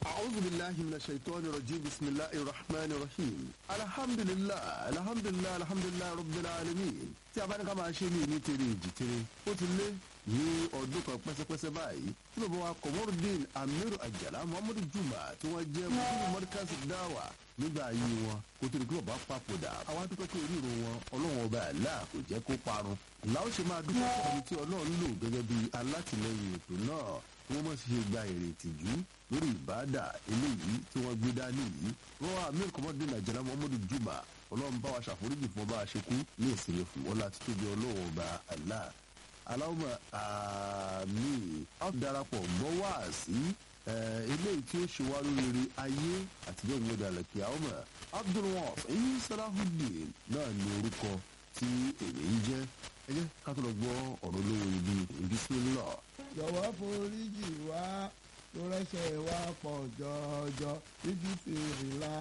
أعوذ بالله من الشيطان الرجيم بسم الله الرحمن الرحيم الحمد لله الحمد لله الحمد لله رب العالمين tí a bá ní ká máa ṣe ní ìní tere èjì tere ó ti lé ní ọdún kan pẹ́sẹ́pẹ́sẹ́ báyìí tí bàbá wa Komorudeen Amiru Ajala Muhammadu Juma tí wọ́n jẹ́ mùsùlùmí mọ́díkàsì dáwà nígbà ayé wọn kó tó di pé bàbá papòdà àwọn adúpẹ́ pé oríro wọn ọlọ́run ọba àlá kò jẹ́ kó parun làwọn ṣe máa dúpẹ́ fún ẹni tí ọlọ́run lò gẹ́gẹ́ bí alátìlẹyìn ètò náà wọ́n mọ̀ sí ṣe gba èrè ìtìjú lórí ìbáàdà eléyìí tí wọ́n gbé dání yìí wọ́n wá Amir Komorudeen Ajala Muhammadu Juma ọlọ́run bá wa ṣàforíjì fún ọba àṣekú ní ìsinmi fún wọn láti tóbi ọlọ́run ọba Allah aláwọ̀ àmì darapọ̀ mọ́ wá sí eléyìí tí ó ṣe wá lóríire ayé àtijọ́ ìwé dàlẹ́kì àwọn Abdulwaf ẹ̀yìn Salahuddin náà ní orúkọ tí èmi ń jẹ́ ẹ jẹ́ ká tó lọ gbọ́ ọ̀rọ̀ olówó ibi Bismillah. jọ̀wọ́ foríjì wá tó rẹ́ṣẹ̀ wá pọ̀ jọjọ níbi fèrè la